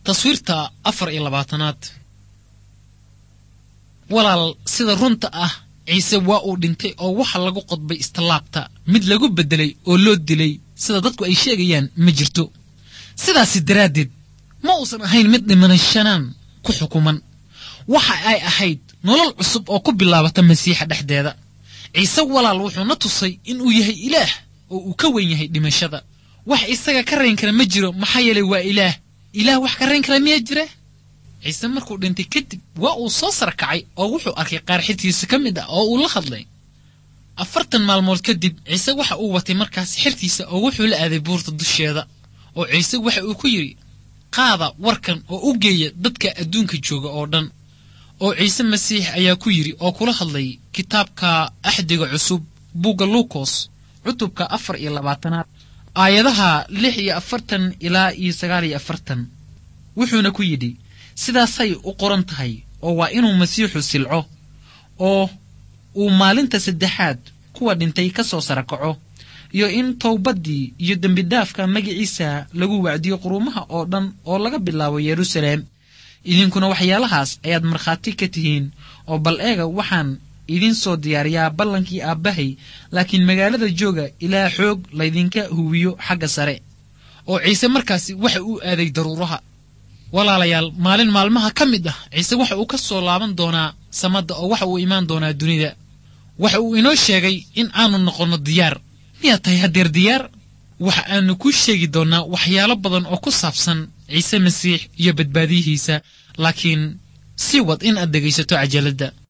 taswiirta afar iyo labaatanaad walaal sida runta ah ciise waa uu dhintay oo waxa lagu qodbay istallaabta mid lagu beddelay oo loo dilay sida dadku ay sheegayaan ma jirto sidaasi daraaddeed ma uusan ahayn mid dhimanashanaan ku xukuman waxa ay ahayd nolol cusub oo ku bilaabata masiixa dhexdeeda ciise walaal wuxuu na tusay inuu yahay ilaah oo uu ka weyn yahay dhimashada wax isaga ka rayn kara ma jiro maxaa yeelay waa ilaah ilaah wax ka rayn kara miyaa jira ciise markuu dhintay kadib waa uu soo sarkacay oo wuxuu arkay qaar xirtiisa ka mid ah oo uu la hadlay afartan maalmood kadib ciise waxa uu watay markaas xirtiisa oo wuxuu la aaday buurta dusheeda oo ciise waxa uu ku yidhi qaada warkan oo u geeya dadka adduunka jooga oo dhan oo ciise masiix ayaa ku yidhi oo kula hadlay kitaabka axdiga cusub buugga luukos cutubka afar iyo labaatanaad aayadaha lix iyo afartan ilaa iyo sagaal iyo afartan wuxuuna ku yidhi sidaasay u qoran tahay oo waa inuu masiixu silco oo uu maalinta saddexaad kuwa dhintay ka soo sarakaco iyo in towbaddii iyo dembidhaafka magiciisa lagu wacdiyo quruumaha oo dhan oo laga bilaabo yeruusaleem idinkuna waxyaalahaas ayaad markhaati ka tihiin oo bal eega waxaan idiin soo diyaariyaa ballankii aabbahay laakiin magaalada jooga ilaa xoog laydinka huwiyo xagga sare oo ciise markaasi waxa uu aaday daruuraha walaalayaal maalin maalmaha ka mid ah ciise waxa uu ka soo laaban doonaa samadda oo waxa uu imaan doonaa dunida waxa uu inoo sheegay in aanu noqonno diyaar miyaad tahay haddeer diyaar waxa aanu kuu sheegi doonnaa waxyaalo badan oo ku saabsan ciise masiix iyo badbaadiyihiisa laakiin sii wad in aad dhegaysato cajaladda